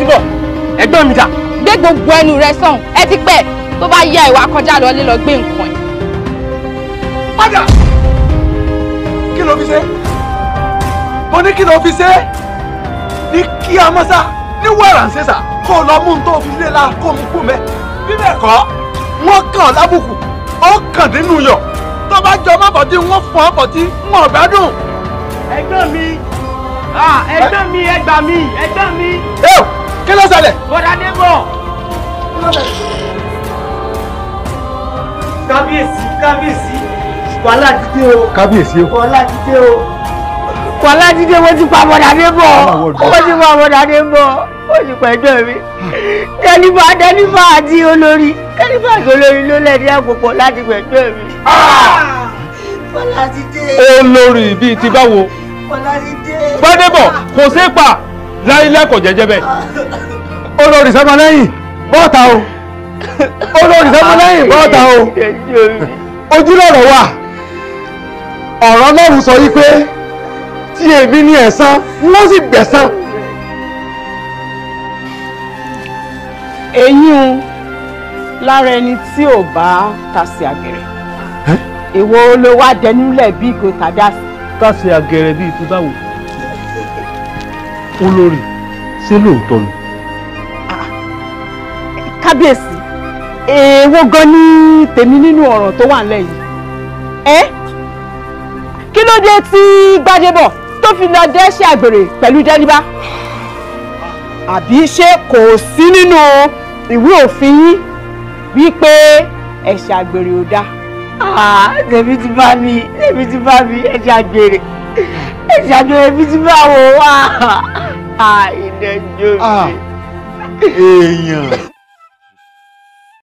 ti bọ̀ ẹ̀gbọ́n mi dà. gbé gbogbo ẹnu rẹ sọ̀hún ẹ ti pẹ́ tó bá yá ìwà kọjá lọlé lọ gbé nǹkan ẹ̀. padà kí ló fi ṣe mo ní kí ló fi ṣe ní kí a mọ́sá ní wàrà ń ṣèṣà kó o lọ mú un tó fi lé la kó o mú kú mẹ́ bí bẹ́ẹ̀ kọ́ wọ́n kàn ọ́ lábùkù ó kàn nínú yọ̀ tó bá jọ má bọ̀ tí wọ́n fọ́ ọ́ bọ̀ tí wọ́n gbádùn. ẹ̀gbọ́n mi ah ẹ̀gbọ́n mi ẹ gbà mí ẹ̀gbọ́n mi. ẹ o kí ló ṣẹlẹ̀. bọ́dà débọ̀. kábíyèsí kábíyèsí wàhálà dídé o kábíyèsí o. wàhálà dídé o. wàhálà dídé wọ́n ti pa bọ́dà débọ̀ wọ́n ti pa bọ́dà débọ̀ wọ́n ti pa ẹgbẹ́ mi. kẹ́lífà kẹ́lífà àti olórí kẹ́lífà àti olórí ló lẹ́ẹ̀dí àpòpọ̀ láti gbẹ̀gbẹ́ mi. wàhálà dídé olórí bíi ti báwo wàhálà dídé. gbadebo kò sí pa láìlẹ kò jẹjẹ bẹ́ẹ̀. olórí sọmọ lẹ́yìn bọ́ọ̀ta o olórí sọmọ lẹ́yìn bọ́ọ̀ta o ojúlọ̀rọ̀ wà ọ̀rọ̀ Ọlọ́run sọ yìí pé tí èmi ní ẹ̀san wọ́n sì gbẹ̀san. eyín lára ẹni tí ò bá ta sí àgẹ̀rẹ̀ èwo ló wá dẹnúlẹ̀ bí kò tàdá sí. káṣí agẹrẹ bíi ti báwo olórí ṣé lóòótọ́ ni. kábíyèsí èèwo gan ni tèmi nínú ọ̀rọ̀ tó wà nílẹ̀ yìí ẹ́ kí ló dé tí gbadébọ̀ tó fi lọ dẹ́ṣẹ̀ àgbèrè pẹ̀lú jẹ́líbá àbí ṣé kò sí nínú ìwé òfin yín wípé ẹ̀ṣẹ̀ àgbèrè ò dáa. tèmi ti bá mi tèmi ti bá mi ẹ̀ṣẹ̀ àgbèrè ẹ̀ṣẹ̀ àgbèrè mi ti bá wò wá ìdẹ́jọ́ mi. èèyàn